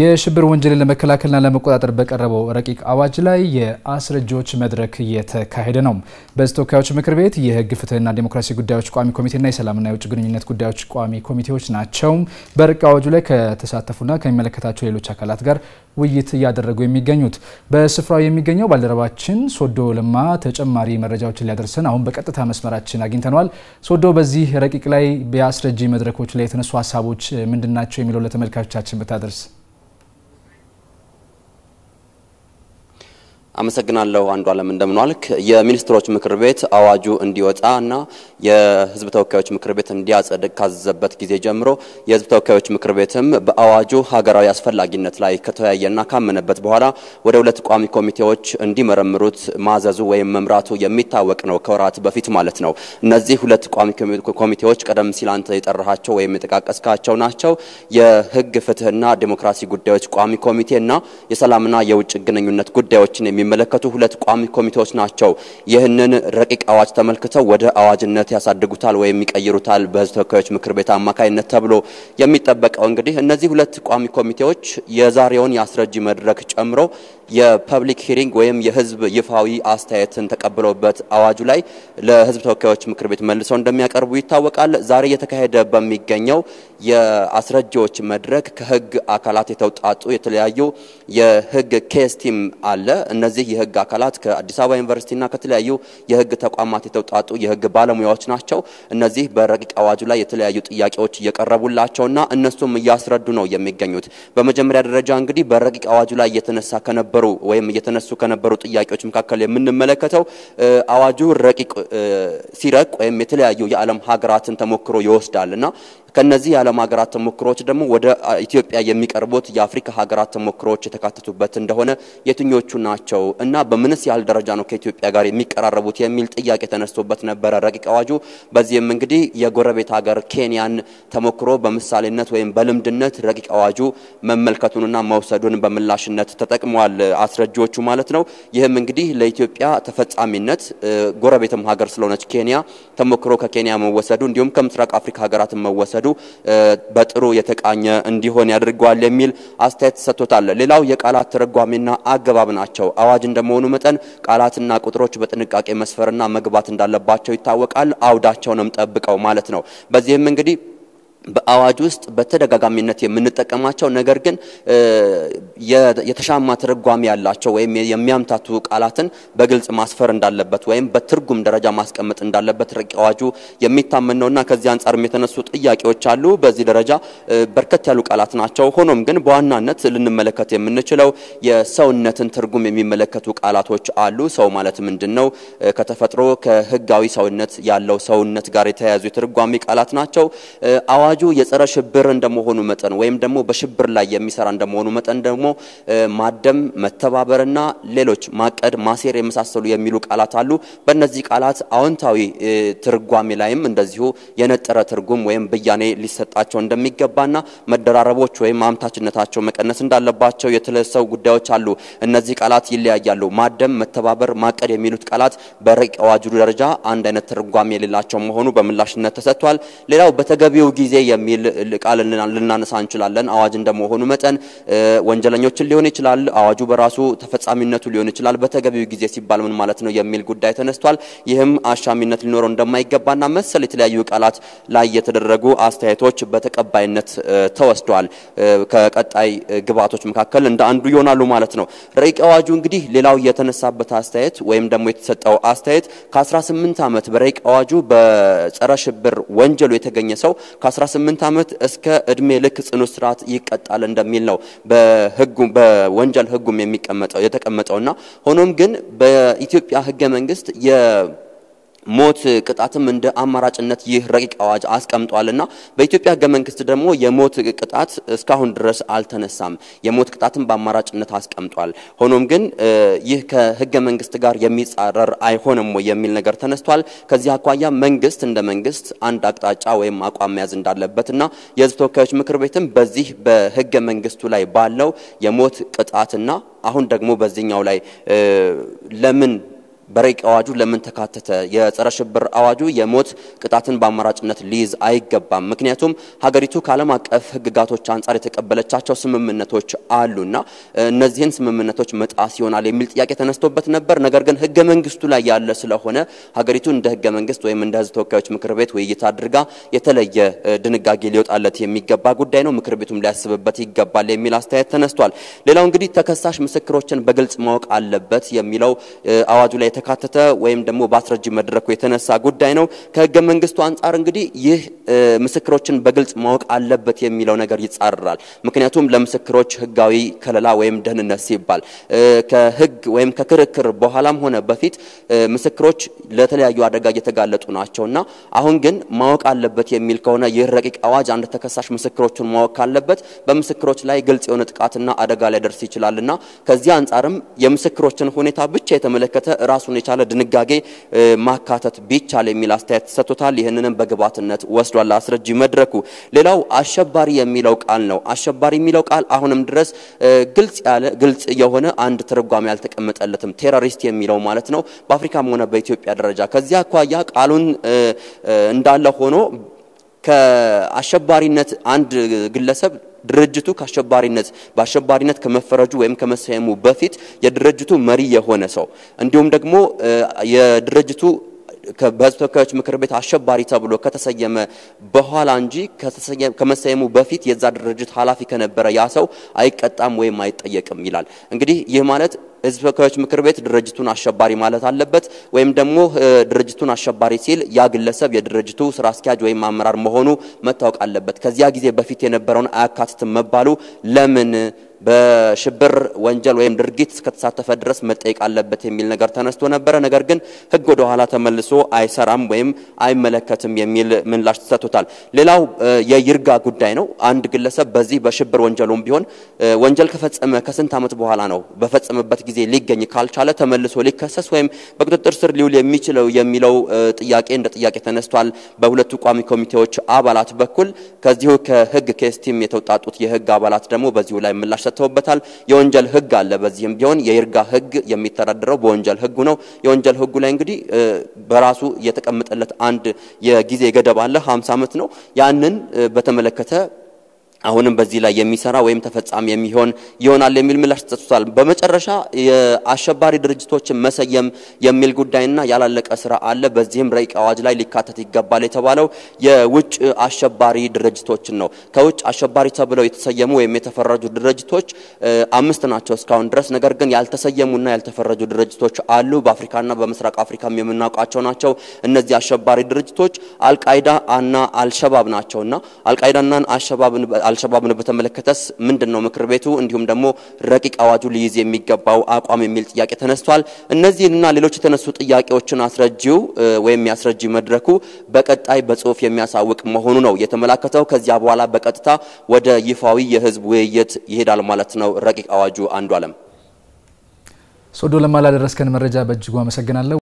የሽብር ወንጀልን ለመከላከልና ለመቆጣጠር በቀረበው ረቂቅ አዋጅ ላይ የአስረጂዎች መድረክ እየተካሄደ ነው። በሕዝብ ተወካዮች ምክር ቤት የሕግ ፍትህና ዴሞክራሲ ጉዳዮች ቋሚ ኮሚቴና የሰላምና የውጭ ግንኙነት ጉዳዮች ቋሚ ኮሚቴዎች ናቸው በረቂቅ አዋጁ ላይ ከተሳተፉና ከሚመለከታቸው ሌሎች አካላት ጋር ውይይት እያደረጉ የሚገኙት። በስፍራው የሚገኘው ባልደረባችን ሶዶ ለማ ተጨማሪ መረጃዎችን ሊያደርሰን አሁን በቀጥታ መስመራችን አግኝተነዋል። ሶዶ፣ በዚህ ረቂቅ ላይ የአስረጂ መድረኮች ላይ የተነሱ ሀሳቦች ምንድናቸው የሚለው ለተመልካቾቻችን ብታደርስ አመሰግናለሁ አንዱ አለም እንደምንዋልክ። የሚኒስትሮች ምክር ቤት አዋጁ እንዲወጣ እና የህዝብ ተወካዮች ምክር ቤት እንዲያጸድቅ ካዘዘበት ጊዜ ጀምሮ የህዝብ ተወካዮች ምክር ቤትም በአዋጁ ሀገራዊ አስፈላጊነት ላይ ከተወያየና ካመነበት በኋላ ወደ ሁለት ቋሚ ኮሚቴዎች እንዲመረምሩት ማዘዙ ወይም መምራቱ የሚታወቅ ነው፣ ከወራት በፊት ማለት ነው። እነዚህ ሁለት ቋሚ ኮሚቴዎች ቀደም ሲል አንተ የጠራሃቸው ወይም የጠቃቀስካቸው ናቸው። የህግ ፍትህና ዴሞክራሲ ጉዳዮች ቋሚ ኮሚቴ እና የሰላምና የውጭ ግንኙነት ጉዳዮችን የሚመለከቱ ሁለት ቋሚ ኮሚቴዎች ናቸው። ይህንን ረቂቅ አዋጅ ተመልክተው ወደ አዋጅነት ያሳድጉታል ወይም ይቀይሩታል በህዝብ ተወካዮች ምክር ቤት አማካይነት ተብሎ የሚጠበቀው እንግዲህ እነዚህ ሁለት ቋሚ ኮሚቴዎች የዛሬውን የአስረጂ መድረክ ጨምሮ የፐብሊክ ሂሪንግ ወይም የህዝብ ይፋዊ አስተያየትን ተቀብለውበት አዋጁ ላይ ለህዝብ ተወካዮች ምክር ቤት መልሰው እንደሚያቀርቡ ይታወቃል። ዛሬ እየተካሄደ በሚገኘው የአስረጂዎች መድረክ ከህግ አካላት የተውጣጡ የተለያዩ የህግ ኬስ ቲም አለ። እነዚህ የህግ አካላት ከአዲስ አበባ ዩኒቨርሲቲና ከተለያዩ የህግ ተቋማት የተውጣጡ የህግ ባለሙያዎች ናቸው። እነዚህ በረቂቅ አዋጁ ላይ የተለያዩ ጥያቄዎች እየቀረቡላቸውና እነሱም እያስረዱ ነው የሚገኙት። በመጀመሪያ ደረጃ እንግዲህ በረቂቅ አዋጁ ላይ እየተነሳ ከነበሩ ወይም እየተነሱ ከነበሩ ጥያቄዎች መካከል የምንመለከተው አዋጁ ረቂቅ ሲረቅ ወይም የተለያዩ የዓለም ሀገራትን ተሞክሮ ይወስዳልና ከነዚህ የዓለም ሀገራት ተሞክሮዎች ደግሞ ወደ ኢትዮጵያ የሚቀርቡት የአፍሪካ ሀገራት ተሞክሮዎች የተካተቱበት እንደሆነ የትኞቹ ናቸው እና በምንስ ያህል ደረጃ ነው ከኢትዮጵያ ጋር የሚቀራረቡት የሚል ጥያቄ ተነስቶበት ነበረ ረቂቅ አዋጁ። በዚህም እንግዲህ የጎረቤት ሀገር ኬንያን ተሞክሮ በምሳሌነት ወይም በልምድነት ረቂቅ አዋጁ መመልከቱንና መውሰዱን በምላሽነት ተጠቅመዋል አስረጂዎቹ ማለት ነው። ይህም እንግዲህ ለኢትዮጵያ ተፈጻሚነት ጎረቤትም ሀገር ስለሆነች ኬንያ ተሞክሮ ከኬንያ መወሰዱ እንዲሁም ከምስራቅ አፍሪካ ሀገራት መወሰዱ በጥሩ የተቃኘ እንዲሆን ያደርገዋል የሚል አስተያየት ተሰጥቶታል። ሌላው የቃላት ትርጓሜና አገባብ ናቸው። አዋጅ እንደመሆኑ መጠን ቃላትና ቁጥሮች በጥንቃቄ መስፈርና መግባት እንዳለባቸው ይታወቃል። አውዳቸውንም ጠብቀው ማለት ነው። በዚህም እንግዲህ በአዋጅ ውስጥ በተደጋጋሚነት የምንጠቀማቸው ነገር ግን የተሻማ ትርጓሜ ያላቸው ወይም የሚያምታቱ ቃላትን በግልጽ ማስፈር እንዳለበት ወይም በትርጉም ደረጃ ማስቀመጥ እንዳለበት ረቂቅ አዋጁ የሚታመን ነውና ከዚህ አንጻርም የተነሱ ጥያቄዎች አሉ። በዚህ ደረጃ በርከት ያሉ ቃላት ናቸው። ሆኖም ግን በዋናነት ልንመለከት የምንችለው የሰውነትን ትርጉም የሚመለከቱ ቃላቶች አሉ። ሰው ማለት ምንድን ነው? ከተፈጥሮ ከህጋዊ ሰውነት ያለው ሰውነት ጋር የተያያዙ የትርጓሜ ቃላት ናቸው። አዋጁ የጸረ ሽብር እንደመሆኑ መጠን ወይም ደግሞ በሽብር ላይ የሚሰራ እንደመሆኑ መጠን ደግሞ ማደም፣ መተባበርና ሌሎች ማቀድ፣ ማሴር የመሳሰሉ የሚሉ ቃላት አሉ። በእነዚህ ቃላት አዎንታዊ ትርጓሜ ላይም እንደዚሁ የነጠረ ትርጉም ወይም ብያኔ ሊሰጣቸው እንደሚገባና መደራረቦች ወይም አምታችነታቸው መቀነስ እንዳለባቸው የተለሰው ጉዳዮች አሉ። እነዚህ ቃላት ይለያያሉ። ማደም፣ መተባበር፣ ማቀድ የሚሉት ቃላት በረቂቅ አዋጁ ደረጃ አንድ አይነት ትርጓሜ የሌላቸው መሆኑ በምላሽነት ተሰጥቷል። ሌላው በተገቢው ጊዜ የሚል ቃል ልናነሳ እንችላለን። አዋጅ እንደመሆኑ መጠን ወንጀለኞችን ሊሆን ይችላል። አዋጁ በራሱ ተፈጻሚነቱ ሊሆን ይችላል። በተገቢው ጊዜ ሲባል ምን ማለት ነው የሚል ጉዳይ ተነስቷል። ይህም አሻሚነት ሊኖረው እንደማይገባና መሰል የተለያዩ ቃላት ላይ የተደረጉ አስተያየቶች በተቀባይነት ተወስደዋል። ከቀጣይ ግብዓቶች መካከል እንደ አንዱ ይሆናሉ ማለት ነው። ረቂቅ አዋጁ እንግዲህ ሌላው የተነሳበት አስተያየት ወይም ደግሞ የተሰጠው አስተያየት ከ18 ዓመት በረቂቅ አዋጁ በጸረ ሽብር ወንጀሉ የተገኘ ሰው ከ18 ዓመት እስከ እድሜ ልክ ጽኑ እስራት ይቀጣል እንደሚል ነው በህጉ በወንጀል ህጉም የሚቀመጠው የተቀመጠውና ሆኖም ግን በኢትዮጵያ ህገ መንግስት የ ሞት ቅጣትም እንደ አማራጭነት ይህ ረቂቅ አዋጅ አስቀምጧልና በኢትዮጵያ ህገ መንግስት ደግሞ የሞት ቅጣት እስካሁን ድረስ አልተነሳም። የሞት ቅጣትም በአማራጭነት አስቀምጧል። ሆኖም ግን ይህ ከህገ መንግስት ጋር የሚጻረር አይሆንም ወይ የሚል ነገር ተነስቷል። ከዚህ አኳያ መንግስት እንደ መንግስት አንድ አቅጣጫ ወይም አቋም መያዝ እንዳለበትና የህዝብ ተወካዮች ምክር ቤትም በዚህ በህገ መንግስቱ ላይ ባለው የሞት ቅጣትና አሁን ደግሞ በዚህኛው ላይ ለምን በረቂቅ አዋጁ ለምን ተካተተ? የጸረ ሽብር አዋጁ የሞት ቅጣትን በአማራጭነት ሊይዝ አይገባም። ምክንያቱም ሀገሪቱ ከዓለም አቀፍ ሕግጋቶች አንጻር የተቀበለቻቸው ስምምነቶች አሉና እነዚህን ስምምነቶች መጣስ ይሆናል የሚል ጥያቄ ተነስቶበት ነበር። ነገር ግን ሕገ መንግስቱ ላይ ያለ ስለሆነ ሀገሪቱ እንደ ሕገ መንግስት ወይም እንደ ሕዝብ ተወካዮች ምክር ቤት ውይይት አድርጋ የተለየ ድንጋጌ ሊወጣለት የሚገባ ጉዳይ ነው፣ ምክር ቤቱም ሊያስብበት ይገባል የሚል አስተያየት ተነስቷል። ሌላው እንግዲህ ተከሳሽ ምስክሮችን በግልጽ ማወቅ አለበት የሚለው አዋጁ ላይ የተካተተ ወይም ደግሞ በአስረጂ መድረኩ የተነሳ ጉዳይ ነው። ከህገ መንግስቱ አንጻር እንግዲህ ይህ ምስክሮችን በግልጽ ማወቅ አለበት የሚለው ነገር ይጻረራል። ምክንያቱም ለምስክሮች ህጋዊ ከለላ ወይም ደህንነት ሲባል ከህግ ወይም ከክርክር በኋላም ሆነ በፊት ምስክሮች ለተለያዩ አደጋ እየተጋለጡ ናቸውና አሁን ግን ማወቅ አለበት የሚል ከሆነ ይህ ረቂቅ አዋጅ አንድ ተከሳሽ ምስክሮቹን ማወቅ ካለበት በምስክሮች ላይ ግልጽ የሆነ ጥቃትና አደጋ ሊያደርስ ይችላልና ከዚህ አንጻርም የምስክሮችን ሁኔታ ብቻ የተመለከተ ራሱን የቻለ ድንጋጌ ማካተት ቢቻል የሚል አስተያየት ተሰጥቶታል። ይህንንም በግብዓትነት ወስዷል አስረጂ መድረኩ። ሌላው አሸባሪ የሚለው ቃል ነው። አሸባሪ የሚለው ቃል አሁንም ድረስ ግልጽ ያለ ግልጽ የሆነ አንድ ትርጓሜ ያልተቀመጠለትም ቴሮሪስት የሚለው ማለት ነው በአፍሪካም ሆነ በኢትዮጵያ ደረጃ ከዚህ አኳያ ቃሉን እንዳለ ሆኖ ከአሸባሪነት አንድ ግለሰብ ድርጅቱ ከአሸባሪነት በአሸባሪነት ከመፈረጁ ወይም ከመሰየሙ በፊት የድርጅቱ መሪ የሆነ ሰው እንዲሁም ደግሞ የድርጅቱ በሕዝብ ተወካዮች ምክር ቤት አሸባሪ ተብሎ ከተሰየመ በኋላ እንጂ ከመሰየሙ በፊት የዛ ድርጅት ኃላፊ ከነበረ ያ ሰው አይቀጣም ወይም አይጠየቅም ይላል። እንግዲህ ይህ ማለት ሕዝብ ተወካዮች ምክር ቤት ድርጅቱን አሸባሪ ማለት አለበት ወይም ደግሞ ድርጅቱን አሸባሪ ሲል ያ ግለሰብ የድርጅቱ ስራ አስኪያጅ ወይም አመራር መሆኑ መታወቅ አለበት። ከዚያ ጊዜ በፊት የነበረውን አያካትትም መባሉ ለምን በሽብር ወንጀል ወይም ድርጊት እስከተሳተፈ ድረስ መጠየቅ አለበት የሚል ነገር ተነስቶ ነበረ። ነገር ግን ሕግ ወደ ኋላ ተመልሶ አይሰራም ወይም አይመለከትም የሚል ምላሽ ተሰጥቶታል። ሌላው የይርጋ ጉዳይ ነው። አንድ ግለሰብ በዚህ በሽብር ወንጀሉም ቢሆን ወንጀል ከፈጸመ ከስንት ዓመት በኋላ ነው በፈጸመበት ጊዜ ሊገኝ ካልቻለ ተመልሶ ሊከሰስ ወይም በቁጥጥር ስር ሊውል የሚችለው የሚለው ጥያቄ እንደ ጥያቄ ተነስቷል። በሁለቱ ቋሚ ኮሚቴዎች አባላት በኩል ከዚሁ ከሕግ ከስቲም የተውጣጡት የሕግ አባላት ደግሞ በዚሁ ላይ ምላሽ ሰጥተውበታል። የወንጀል ህግ አለ። በዚህም ቢሆን የይርጋ ህግ የሚተዳደረው በወንጀል ህጉ ነው። የወንጀል ህጉ ላይ እንግዲህ በራሱ የተቀመጠለት አንድ የጊዜ ገደብ አለ፣ 50 ዓመት ነው። ያንን በተመለከተ አሁንም በዚህ ላይ የሚሰራ ወይም ተፈጻሚ የሚሆን ይሆናል የሚል ምላሽ ተሰጥቷል። በመጨረሻ የአሸባሪ ድርጅቶችን መሰየም የሚል ጉዳይና ያላለቀ ስራ አለ። በዚህም ረቂቅ አዋጅ ላይ ሊካተት ይገባል የተባለው የውጭ አሸባሪ ድርጅቶችን ነው። ከውጭ አሸባሪ ተብለው የተሰየሙ ወይም የተፈረጁ ድርጅቶች አምስት ናቸው እስካሁን ድረስ። ነገር ግን ያልተሰየሙና ያልተፈረጁ ድርጅቶች አሉ። በአፍሪካና በምስራቅ አፍሪካም የምናውቃቸው ናቸው። እነዚህ አሸባሪ ድርጅቶች አልቃይዳ እና አልሸባብ ናቸውና አልቃይዳና አልሸባብን አልሸባብን በተመለከተስ ምንድን ነው ምክር ቤቱ እንዲሁም ደግሞ ረቂቅ አዋጁ ሊይዝ የሚገባው አቋም የሚል ጥያቄ ተነስቷል። እነዚህንና ሌሎች የተነሱ ጥያቄዎችን አስረጂው ወይም ያስረጂ መድረኩ በቀጣይ በጽሁፍ የሚያሳውቅ መሆኑ ነው የተመላከተው። ከዚያ በኋላ በቀጥታ ወደ ይፋዊ የህዝብ ውይይት ይሄዳል ማለት ነው ረቂቅ አዋጁ። አንዱ አለም ሶዶ ለማ ላደረስከን መረጃ በእጅጉ አመሰግናለሁ።